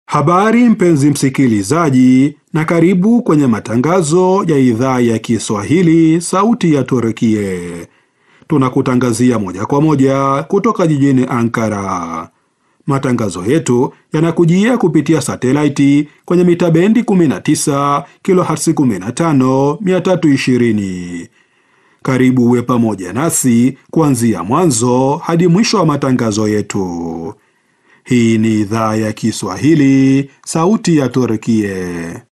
Habari mpenzi msikilizaji, na karibu kwenye matangazo ya idhaa ya Kiswahili sauti ya Turkie. Tunakutangazia moja kwa moja kutoka jijini Ankara. Matangazo yetu yanakujia kupitia satelaiti kwenye mita bendi 19 kilohertz 15 320. Karibu uwe pamoja nasi kuanzia mwanzo hadi mwisho wa matangazo yetu. Hii ni idhaa ya Kiswahili, sauti ya Turkie.